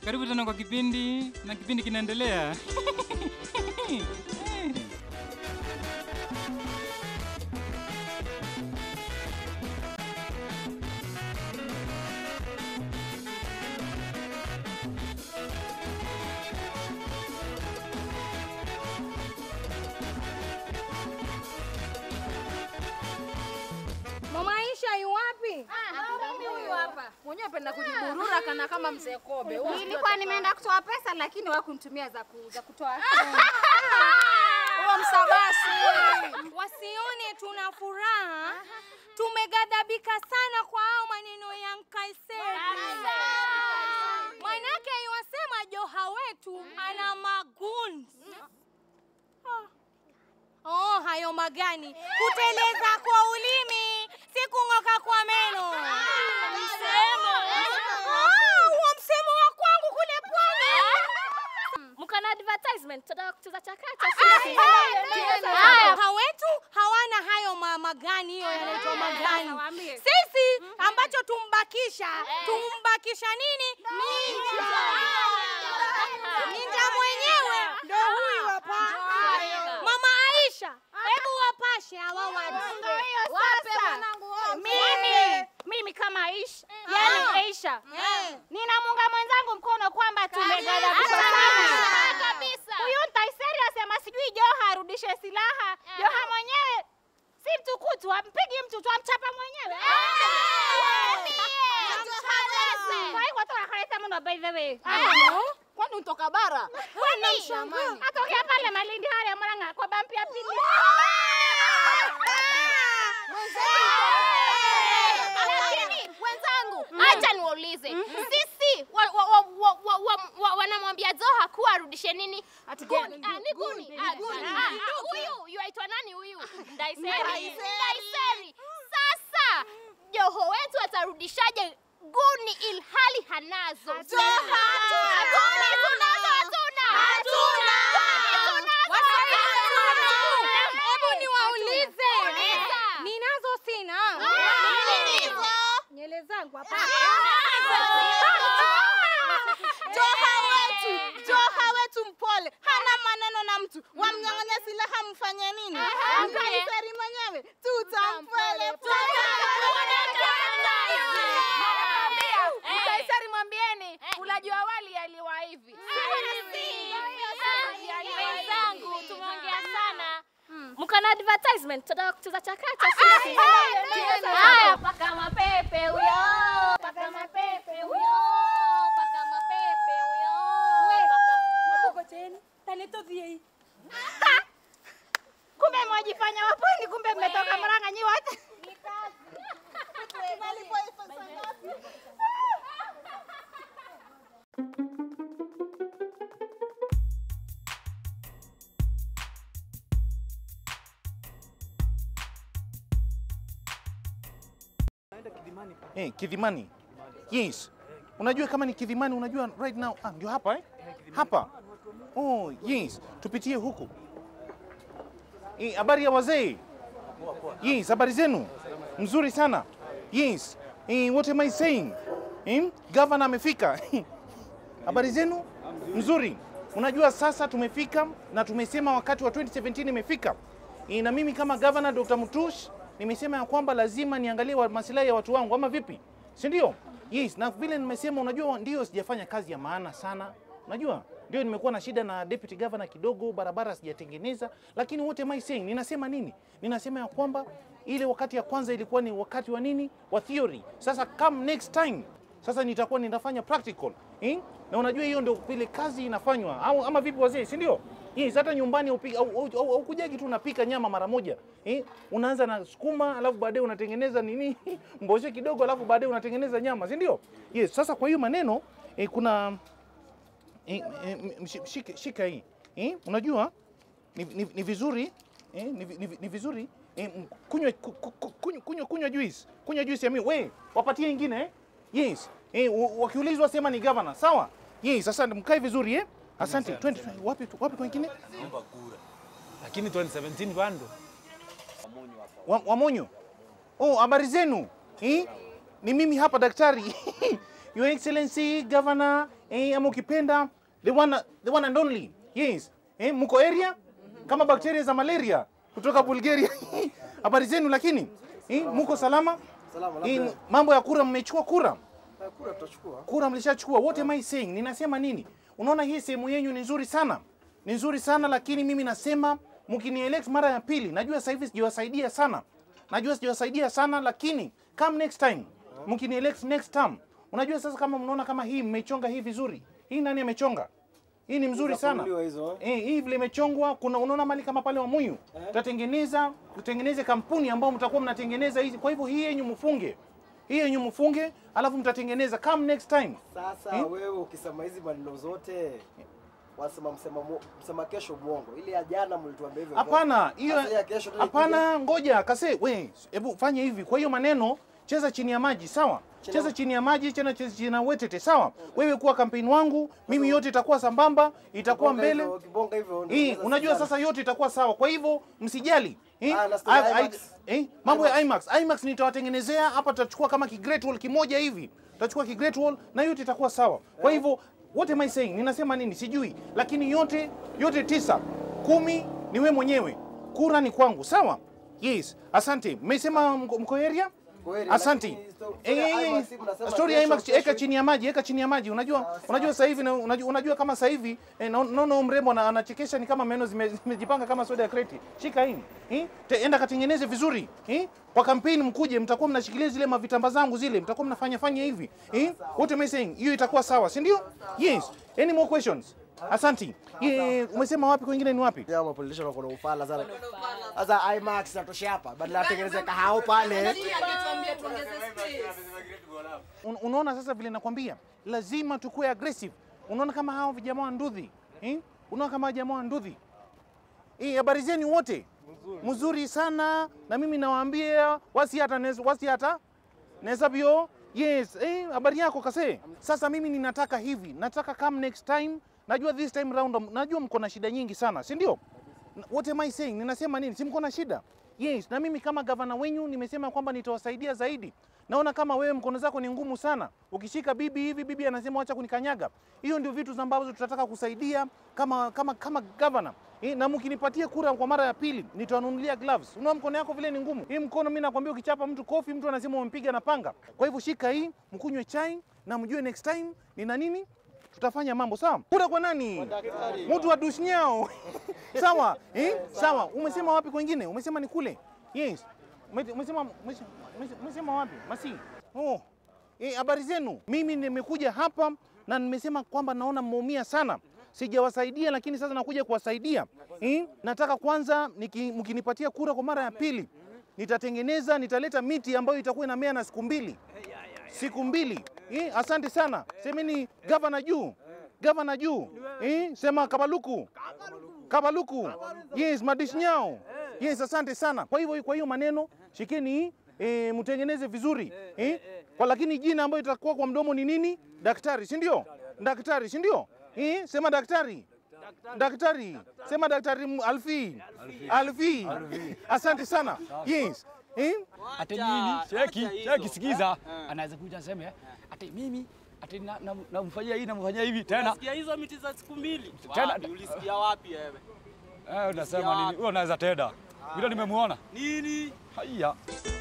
Karibu tena kwa kipindi na kipindi kinaendelea. Mama Aisha yu wapi? Mimi huyu hapa. Mwenyewe penda kujiburura kana kama mzee Kobe. Huyu Nilikuwa nimeenda kutoa pesa lakini wakunitumia za ku- za kutoa. Huyo msabasi. Wasione tuna furaha. Tumegadhabika sana kwa hao maneno ya Nkaiseri. Manake iwasema Joha wetu ana maguns. Oh, hayo magani. Kuteleza kwa ulimi, si kung'oka kwa meno. Msemo. Ah, huo msemo wa kwangu kule pwani. Mkana advertisement tunataka kucheza chakacha sisi. Haya, hawetu hawana hayo ma magani, hiyo yanaitwa magani. Sisi ambacho tumbakisha, tumbakisha nini? Ninja. Ninja mwenyewe ndo huyu hapa. Mama Aisha, hebu wapashe hawa watu. Wape mwanangu wote. Mimi mimi kama Aisha, yani Aisha. Eh. Ninamunga mwenzangu mkono kwamba tumegadhabishwa sana. Kabisa. Huyu Ntaiseri asema sijui Joha arudishe silaha. Joha mwenyewe si mtukutu, ampigi mtu tu amchapa mwenyewe. Kwa hiyo watu wakaleta mno by the way. Kwani utoka bara? Kwani atokea pale Malindi haya Murang'a kwa bampi ya pili. Lakini wenzangu, acha niwaulize, sisi wa- wa- wa- wa- wa- wa- wa- wanamwambia Zoha kuwa arudishe nini? Guni. Ah, ni guni. Ah, ah, ah, Huyu yuaitwa nani huyu? Ndaiseri. Ndaiseri. Sasa Joho wetu atarudishaje guni ilhali hanazo? Guni tunazo hatuna. Hebu niwaulize. Uliza. Ninazo sina. Ninazo. Nywele zangu hapa. Joha wetu, Joha wetu mpole, hana maneno na mtu. Wamnyang'anya silaha mfanye nini? Mkaiseri mwenyewe tutampole Mkaisari mwambieni ulaji wa wali yaliwa hivi. Wenzangu, tumeongea sana. Mkana advertisement tunataka kucheza chakacha sisi. Haya, paka mapepe huyo. Paka mapepe huyo. Paka mapepe huyo. Kumbe mwajifanya wapwani, kumbe mmetoka Murang'a nyi wote. Eh, Kidhimani. Yes. Unajua kama ni Kidhimani, unajua right now ah, ndio hapa eh? Hapa. Oh, yes. Tupitie huku. Eh, habari ya wazee? Yes, habari zenu? Mzuri sana. Yes. Eh, what am I saying? Eh, governor amefika. Habari zenu? Mzuri. Unajua sasa tumefika na tumesema wakati wa 2017 imefika. Eh, na mimi kama governor Dr. Mutush nimesema ya kwamba lazima niangalie wa- maslahi ya watu wangu ama vipi? Si ndio? Yes, na vile nimesema unajua ndio sijafanya kazi ya maana sana. Unajua? Ndio nimekuwa na shida na deputy governor kidogo, barabara sijatengeneza, lakini what am I saying? Ninasema nini? Ninasema ya kwamba ile wakati ya kwanza ilikuwa ni wakati wa nini? Wa theory. Sasa come next time sasa nitakuwa ninafanya practical eh? na unajua hiyo ndio vile kazi inafanywa au ama vipi wazee si ndio yes, hata nyumbani upika, au, au, au, au kujagi tu unapika nyama mara moja eh? unaanza na sukuma alafu baadaye unatengeneza nini mboshe kidogo alafu baadaye unatengeneza nyama si ndio yes, sasa kwa hiyo maneno eh, kuna eh, eh, m- shi- shika, shika hii eh? unajua ni, ni, ni vizuri eh? ni, vi- ni, vi- ni vizuri eh, m- kunywa ku- ku- ku- kunywa kunywa kunywa juice kunywa juice ya miwa we wapatie ingine eh? yes eh, wa- wakiulizwa sema ni governor sawa yes asante mkae vizuri eh asante twende twende. wapi wapi kwingine lakini 2017 bado wa, Wamonyo. Oh, habari zenu eh? Ni mimi hapa daktari Your Excellency Governor eh, ama ukipenda the one, the one and only yes eh, mko area kama bakteria za malaria kutoka Bulgaria habari zenu lakini eh, mko salama Salama, eh, labda mambo ya kura mmechukua kura eh, kura tutachukua. kura mlishachukua what am I saying ninasema nini unaona hii sehemu yenyu ni nzuri sana ni nzuri sana lakini mimi nasema mkinielect mara ya pili najua sasa hivi sijawasaidia sana najua sijawasaidia sana lakini come next time mkinielect next term unajua sasa kama mnaona kama hii mmechonga hii vizuri hii nani amechonga hii ni mzuri sana Kununuliwa hizo. Eh, hii vile imechongwa kuna unaona mali kama pale Wamuyu tutatengeneza tutengeneze kampuni ambao mtakuwa mnatengeneza hizi kwa hivyo hii yenyu mfunge hii yenyu mfunge alafu mtatengeneza come next time Sasa Eh? wewe ukisema hizi maneno zote wasema msema, mu- msema kesho mwongo. Ile ya jana mlituambia hivyo. Hapana, hiyo Sasa ya kesho ndio hapana, ngoja kase, we, hebu fanya hivi. Kwa hiyo maneno cheza chini ya maji, sawa? Cheza chini ya maji, chena cheza chini ya wetete, sawa? Wewe kuwa kampeni wangu, mimi yote itakuwa sambamba, itakuwa Kibonga mbele. hivyo, Kibonga hivyo. ndio Hii, unaweza unajua sikizana. sasa yote itakuwa sawa. Kwa hivyo msijali. Eh? Ah, na story ya I- I- IMAX. eh? Mambo ya IMAX. IMAX nitawatengenezea hapa, tutachukua kama ki Great Wall kimoja hivi. Tutachukua ki Great Wall na yote itakuwa sawa. Kwa hivyo what am I saying? Ninasema nini? Sijui. Lakini yote yote tisa, kumi ni we mwenyewe. Kura ni kwangu, sawa? Yes. Asante. Mmesema mko mko area? Kweli, Asante. lakini sto- Eh, story ya eh, IMAX mnasema story ya kesho, IMAX kesho. eka chini ya maji, eka chini ya maji. Unajua, unajua sasa hivi na- unajua, unajua kama sasa hivi eh, na- naona huyu mrembo ana- anachekesha ni kama meno zime- zimejipanga kama soda ya kreti. Shika hii. Eh? Te- Enda katengeneze vizuri. Eh? Kwa kampeni mkuje mtakuwa mnashikilia zile mavitamba zangu zile, mtakuwa mnafanya fanya hivi. Eh? What am I saying? Hiyo itakuwa sawa, si ndio? Yes. Any more questions? Asante. Eh, umesema wapi kwingine ni wapi? Ya mapolitisha wako na ufala sana. Sasa IMAX natosha hapa. Badala atengeneze kahao pale. Un, unaona sasa vile nakwambia, lazima tukue aggressive. Unaona kama hao vijana wa ndudhi eh? Unaona kama jamaa wa ndudhi eh, habari zenu wote mzuri sana, na mimi nawaambia wasi hata nes- wasi hata nesabio yes eh, habari yako kase. Sasa mimi ninataka hivi, nataka come next time. Najua this time round, najua mko na shida nyingi sana, si ndio? What am I saying? Ninasema nini? Si mko na shida? Yes, na mimi kama gavana wenyu nimesema kwamba nitawasaidia zaidi. Naona kama wewe mkono zako ni ngumu sana. Ukishika bibi hivi, bibi anasema acha kunikanyaga. Hiyo ndio vitu ambazo tutataka kusaidia kama kama kama gavana. Eh, na mkinipatia kura kwa mara ya pili nitawanunulia gloves. Unaona mkono yako vile ni ngumu. Hii mkono mimi nakwambia ukichapa mtu kofi mtu anasema umempiga na panga. Kwa hivyo shika hii, mkunywe chai na mjue next time nina nini tutafanya mambo sawa. Kura kwa nani? Mtu wa dushnyao. sawa eh? Sawa. Umesema wapi kwengine? Umesema ni kule. Yes. Ume- Umesema umesema- umesema wapi? Masi. Oh. Eh, habari zenu. Mimi nimekuja hapa na nimesema kwamba naona mmeumia sana. Sijawasaidia lakini sasa nakuja kuwasaidia. Eh? Nataka kwanza niki- mkinipatia kura kwa mara ya pili nitatengeneza, nitaleta miti ambayo itakuwa inamea na siku mbili siku mbili. Eh, asante sana. Semeni gavana juu, gavana juu. Eh, sema Kabaluku, Kabaluku. Yes, madishnyao. Yes, asante sana. Kwa hivyo, kwa hiyo maneno shikeni eh, mtengeneze vizuri eh, kwa lakini jina ambayo itakuwa kwa mdomo ni nini? Daktari, si ndio? Daktari, si ndio? Eh, sema daktari. Daktari, sema daktari M- Alfi. Alfi. Asante sana. Yes. Eh? ati mimi cheki cheki, sikiza, anaweza kuja aseme ati mimi ati na- na- namfanyia hii namfanyia hivi tena Unasikia hizo miti za siku mbili? Tena- Wapi? Ulisikia wapi wewe? eh, unasema nini? Huyo anaweza tenda vile nimemuona Nini? haya